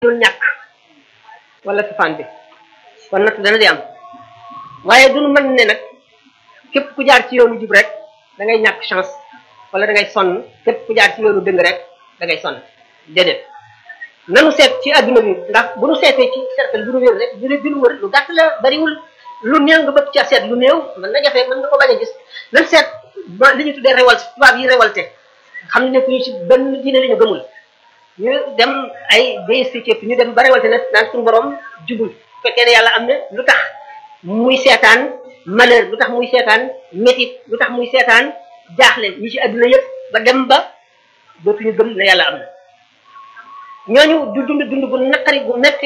dul ñàkk wala safaan bi kon natt dana di am waaye duñu mën ne nag képp ku jaar ci yoonu jub rek da ngay ñàkk chance wala da ngay sonn képp ku jaar ci yoonu dëng rek da ngay sonn déedéet nanu seet ci adduna bi ndax bu nu seetee ci cercle bu nu wér rek dina dinu wër lu gàtt la bariwul lu néew nga bëgg ca seet lu néew mën na jafe mën nga ko bañ a gis nan seet ba li ñu tuddee révolte tubaab yi révolté xam ne ku ñu ci benn diine la ñu gëmul ñu dem ay déisti képp ñu dem ba révolté nag naan suñu borom jubul fekkee ne yàlla am na lu tax muy seetaan malheur lu tax muy seetaan métit lu tax muy seetaan jaaxle ñi ci adduna yëpp ba dem ba dootuñu gëm ne yàlla am na ñooñu du dund dund bu naqari bu metti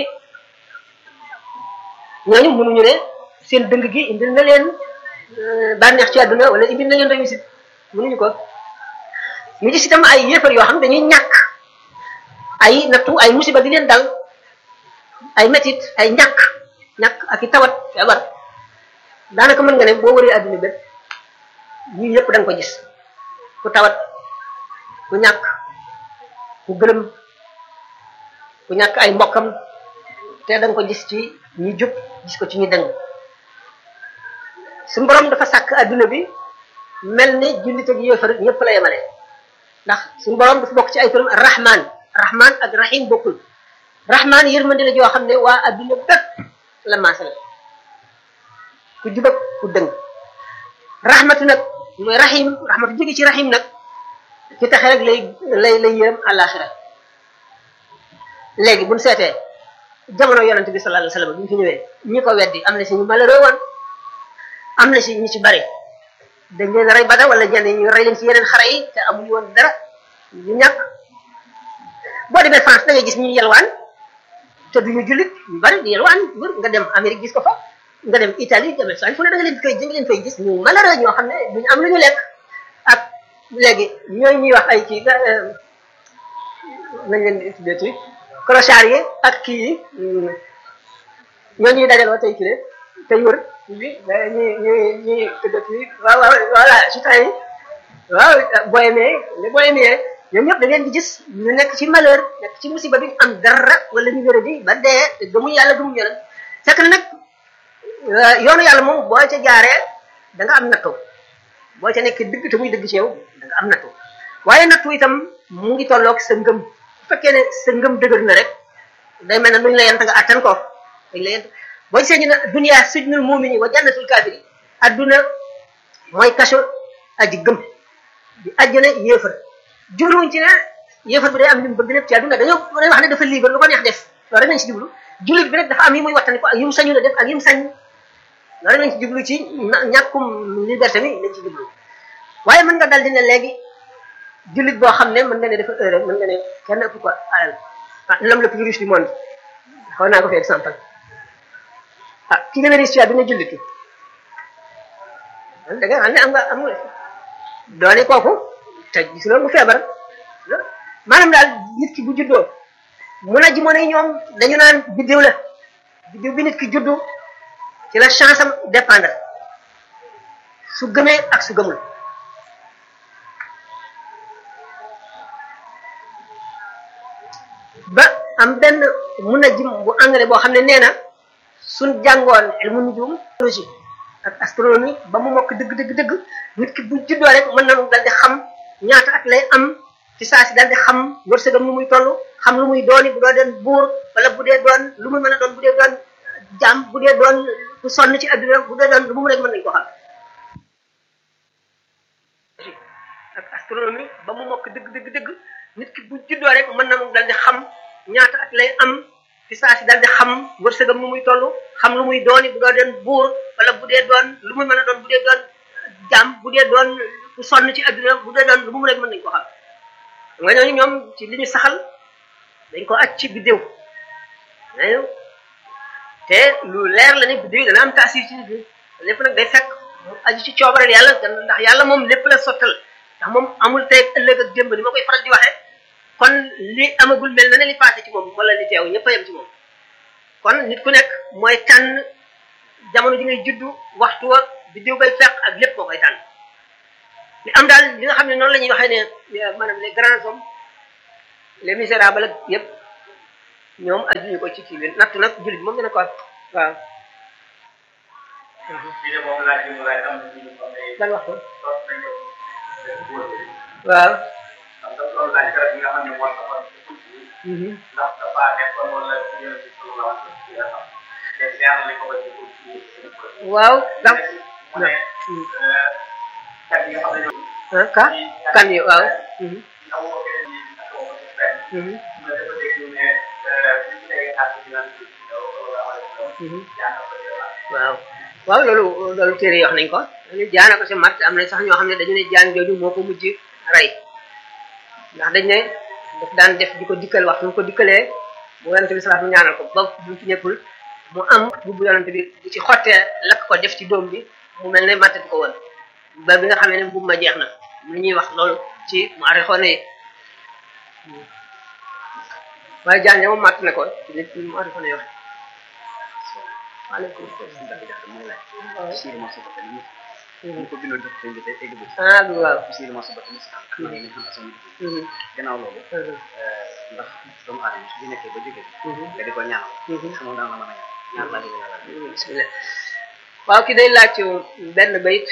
ñooñu mënuñu ne seen dëng gi indil na leen bànneex ci àdduna wala indil na leen réussite mënuñu ko ñu gis itam ay yéefar yoo xam dañuy ñàkk ay nattu ay musiba di leen dal ay metit ay ñàkk ñàkk ak i tawat feebar daanaka mën nga ne boo wëree àdduna bépp ñii yëpp da nga ko gis ku tawat ku ñàkk ku gëlëm ku ñàkk ay mbokkam te da nga ko gis ci ñi jub gis ko ci ñi dëng suñu borom dafa sàkk adduna bi mel ni jullit ak yéefar ñëpp la yemale ndax suñu borom dafa bokk ci ay turam rahman rahman ak rahim bokkul rahman yërmande la joo xam ne waa adduna bépp la maasal ku jub ak ku dëng rahmatu nag mooy rahim rahmatu jóge ci rahim nag ci taxe rek lay lay lay yërëm àllaaxira léegi buñ seetee jamono yonente bi sallallahu alayhi wasallam bi ñu fi ñëwee ñi ko weddi am na si ñu malheureux woon am na si ñu ci bari dañ leen rey bada wala ñenn ñu rey leen ci yeneen xare yi te amuñu woon dara ñu ñàkk boo demee France da ngay gis ñu yelwaan te duñu jullit ñu bari di yelwaan wër nga dem Amérique gis ko fa nga dem Italie dem Espagne fu ne da nga leen koy da nga leen fay gis ñu malheureux ñoo xam ne duñu am lu ñu lekk ak léegi ñooy ñuy wax ay kii nañ leen di tuddee clochard yi ak kii yi ñoo ñuy dajaloo tey kii tey wër bi ñuy ñuy ñuy tuddati waaw waaw voilà gitans yi waaw bohémien les bohémiens ñoom ñëpp da ngeen di gis ñu nekk ci malheur nekk ci musiba bi am dara wala ñu wéra di ba dee te gëmuñu yàlla gëmuñu yàlla fekk na nag yoonu yàlla moom boo ca jaaree da nga am nattu boo ca nekk dëgg te muy dëgg ci yow da nga am nattu waaye nattu itam mu ngi tolloog sa ngëm bu fekkee ne sa ngëm dëgër na rek day mel ne luñ la yent nga attan ko dañ la yent boo gisee ñu ne dunya sijnul mu'mini wa jannatul kafiri adduna mooy kaso aji gëm di àjjana yéefar jubluwuñ ci ne yéefar bi day am li mu bëgg lépp ci adduna dañoo day wax ne dafa libre lu ko neex def loolu rek lañ ci jublu jullit bi rek dafa am yi muy wattani ko ak yi mu sañu la def ak yi mu sañ loolu rek lañ ci jublu ci ñàkkum liberté bi lañ ci jublu waaye mën nga dal di ne léegi jullit boo xam ne mën nga ne dafa heure mën nga ne kenn ëpp ko alal ah l'homme le plus riche du monde xaw naa ko fi exemple ah ki gën a riche ci àdduna jullitu da nga xam ne am nga am nga doone kooku te gis loolu mu feebar maanaam daal nit ki bu juddoo mun a ji mën a ñoom dañu naan biddiw la biddiw bi nit ki juddu ci la chance am dépendre su gëmee ak su gëmul ba am benn mun a jim bu anglais boo xam ne nee na suñ jàngoon ilmu nujum astrologie ak astronomie ba mu mokk dëgg dëgg dëgg nit ki bu juddoo rek mën nañu dal di xam ñaata at lay am ci saa si dal di xam wërsëgam nu muy toll xam lu muy dooni bu doo doon buur wala bu dee doon lu muy mën a doon bu dee doon jaam bu dee doon ku sonn ci adduna bu dee doon lu mu rek mën nañu ko xam ak astronomie ba mu mokk dëgg dëgg dëgg nit ki bu juddoo rek mën nañu dal di xam ñaata at lay am ci saa si dal di xam wërsëgam nu muy toll xam lu muy dooni bu doo doon buur wala bu dee doon lu muy mën a doon bu dee doon jaam bu dee doon ku sonn ci adduna bu dee doon lu mu rek mën nañu ko xam nga ñooñu ñoom ci li ñu saxal dañ ko aj ci biddéew nañu te lu leer la ne biddéew dana am taasir ci nit ñi lépp nag day fekk mu aju ci coobareel yàlla ndax yàlla moom lépp la sottal ndax moom amul tey ëllëg ak démb ni ma koy faral di waxee kon li amagul mel na ne li passé ci moom wala li teew ñëpp a yem ci moom kon nit ku nekk mooy tànn jamono ji ngay juddu waxtu wa biddéew bay fekk ak lépp moo koy tànn li am daal li nga xam ne noonu la ñuy waxee ne maanaam les grands hommes les misérables ak yëpp ñoom ajuñu ko ci kii bi natt nag jullit moom dina ko am waaw fii de moom laaj bi mu laaj am na ñu xam ne lan wax ko sos nañ ko góor bi waaw xam nga loolu laaj garab yi nga xam ne moo taxoon ci tuuti bi ndax dafa nekkoon wala ci yéen ci sunu la wax ci la xam te ñaan nañ ko ba ci tuuti bi waaw ndax mu ne kat yi nga xam ne ñoom ah ka kan yi waaw mhm, amoo ko keneen ñi amoo ko ci benn mhm, mais dafa dégg ñu ne bi ci tegee àtt bi naan ci yow wala wala mhm. jàng ko ci la waaw waaw loolu loolu téere yi wax nañ ko dañu jaana ko si mat am na sax ñoo xam ne dañu ne jaan jooju moo ko mujj rey ndax dañ ne daf daan def di ko dikkal waxtu mu ko dikkalee bu yonente bi salaatu ñaanal ko ba bu fi nekkul mu am bu yonente bi bu ci xottee lakk ko def ci doom bi mu mel ne mattati ko woon ba bi nga xamee ne mbubb ma jeex na lu ñuy wax loolu ci mu arixoone yi waaye jaan ja moom matt na ko ci nit mu arixoone yi wax waaleykum salaam Sëriñ Moussa Bata li ñu ko bindoon jox ko bi tey egg ba ci ah bi waaw Sëriñ Moussa Bata Moussa ak man yi nga xam ne sama liggéey Mhm, gannaaw loolu mhm, ndax doomu aadama su nekkee ba jógee mhm. nga di ko ñaanal Mhm. xamoon daan la mën a ñaan ñaan laa jóge yàlla bismillah waaw ki day laaj benn bayit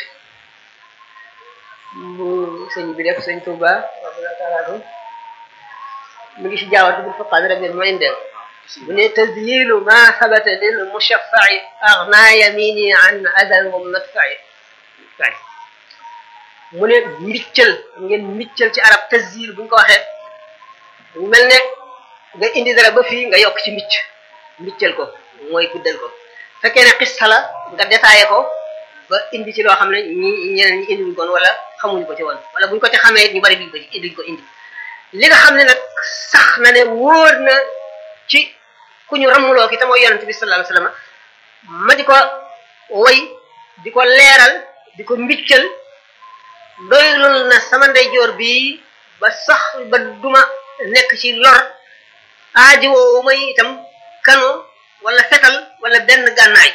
bu sëñ bi def sëñ Touba radiyallahu taala anhu mi ngi si jaawatu bil faqaad rabbil mu'indin bu ne tazyilu ma sabata lil mushaffa'i aghna yamini an adan wa madfa'i kay mu ne mbiccal ngeen mbiccal ci arab tazyil bu ñu ko waxee mu mel ne nga indi dara ba fii nga yokk ci mbicc mbiccal ko mooy guddal ko fekkee ne xista la nga détaillé ko ba indi ci loo xam ne ñi ñeneen ñi indiwuñ koon wala xamuñu ko ci woon wala buñ ko ci xamee ñu bari duñ ko ci duñ ko indi li nga xam ne nag sax na ne wóor na ci ku ñu ramuloo ki te mooy yonente bi sallallahu alayhi wasallam ma di ko woy di ko leeral di ko mbiccal doylul na sama ndeyjoor bi ba sax ba duma nekk ci lor aaji woowu may itam kano wala fetal wala benn gànnaay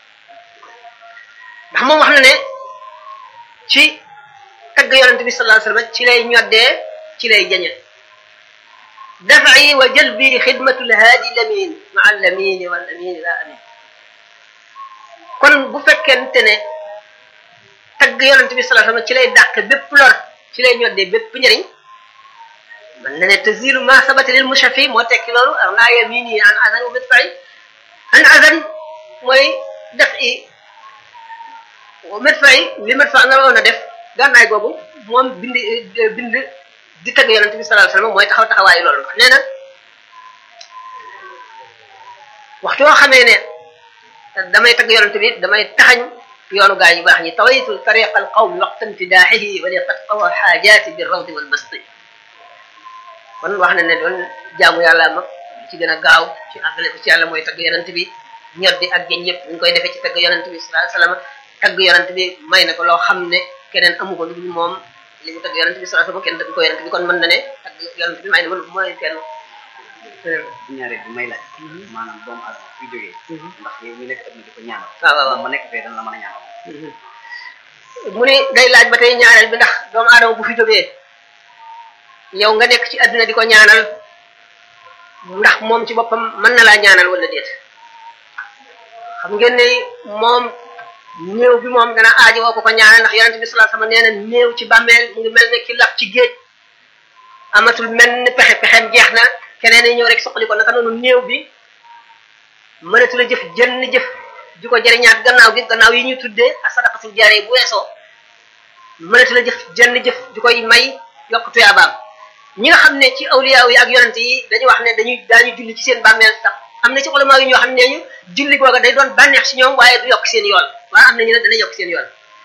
ndax moom wax na ne ci tagg yonente bi sallallahu alayhi wasallam ci lay ñoddee ci lay jañe daf'i wa jalbi xidmatul haadi lamin ma al lamin wal lamin la amin kon bu fekkente ne tagg yonente bi sallallahu alayhi wasallam ci lay dàq bépp lor ci lay ñoddee bépp njëriñ man na ne tazilu ma sabata lil mushafi moo tekki loolu aw naa yamini an azan wa midfa'i an azan mooy def i midfa'i li midfa nga waroon a def gànnaay googu moom bind bind di tagg yonente bi sallallahu alayhi wasallam mooy taxaw taxawaayu loolu nee na waxtu yoo xamee ne damay tagg yonente bi damay taxañ yoonu gaa yu baax ñi tawaytu tariqa al qawmi waqta imtidaaxihi wa li qad qawa xaajaati bi rawdi wal basti kon wax na ne doon jaamu yàlla mag ci gën a gaaw ci àggale ko ci yàlla mooy tagg yonent bi ñoddi ak jën yëpp ñu koy defee ci tagg yonent bi sallallahu alayhi wasallam tagg yonent bi may na ko loo xam ne keneen amu ko lu dul moom li mu tagg yonent bi sallallahu alayhi wasallam kenn tagg ko yonent bi kon mën na ne tagg yonent bi may na ko mooy kenn ñaareel bi may laaj maanaam doomu aadama fi jógee ndax yow mi nekk adduna di ko ñaanal waaw waaw waaw ma nekk fee dan la mën a ñaanal mu ni day laaj ba tey ñaareel bi ndax doomu aadama bu fi jógee yow nga nekk ci àdduna di ko ñaanal ndax moom ci boppam mën na laa ñaanal wala déet xam ngeen ne moom néew bi moom dana aajo woo ko ko ñaanal ndax yonente bi sallallahu alayhi wasallam nee na néew ci bàmmeel mu ngi mel ne ki lax ci géej amatul mel ni pexe pexem jeex na keneen ñëw rek soxali ko naka noonu néew bi mënatu la jëf jënn jëf di ko jëriñaat gannaaw gi gannaaw yi ñuy tuddee a sadaqatul jaaree bu weesoo mënatu la jëf jënn jëf di koy may yokk tuyaabaam ñi nga xam ne ci awliyaaw yi ak yonent yi dañuy wax ne dañuy daañu julli ci seen bàmmeel tax am na ci ulama yi ñoo xam ne ñu julli googa day doon bànneex ci ñoom waaye du yokk seen yool waaye am na ñu ne dana yokk seen yool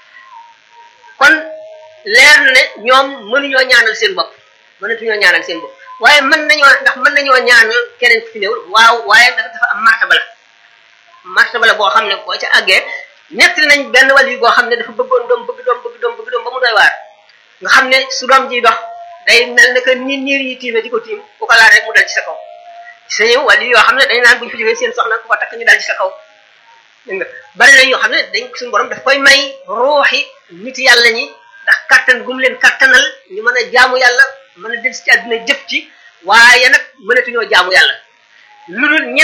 kon leer na ne ñoom mënuñoo ñaanal seen bopp mënatuñoo ñaanal seen bopp waaye mën nañoo ndax mën nañoo ñaanal keneen ku fi néewul waaw waaye dafa dafa am martaba la martaba la boo xam ne boo ca àggee nettali nañ benn wàll yi boo xam ne dafa bëggoon doom bëgg doom bëgg doom bëgg doom ba mu doy waar nga xam ne su doom ji dox day mel ne que ni niir yi tiime di ko tiim ku ko laal rek mu dal ci sa kaw sa ñëw wala yoo xam ne dañ naan buñu fi jógee seen soxna ku ko takk ñu dal ci sa kaw dégg nga bari na yoo xam ne dañ suñu borom daf koy may ruuxi nit yàlla ñi ndax kattan gum leen kattanal ñu mën a jaamu yàlla mën a del ci àdduna jëf ci waaye nag mënatuñoo jaamu yàlla lu dul